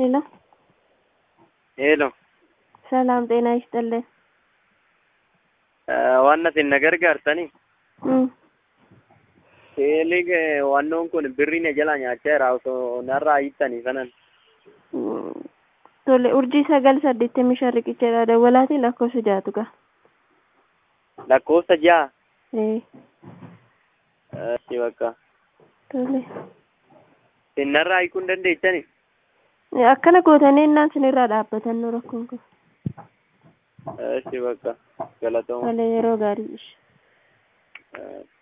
ሄሎ ሄሎ ሰላም ጤና ይስጥልን። waan isin na gargaartanii Mm. seelig wannoon kun birrii na jala nyaacheera osoo narraa hiittanii sanan Mm. Tole urjii sagal saddeettamii shan riqicheedha dawwalaati lakkoofsa jaatu gaa. lakkoofsa ja'a Eh, achi bakka tole. isin narraa hiikuu hin dandeechanii Eh, Akkana gootanii innaan sinirraa dhaabbatan rakkoon kun. achi bakka galatooma Tole yeroo gaarii. Eh,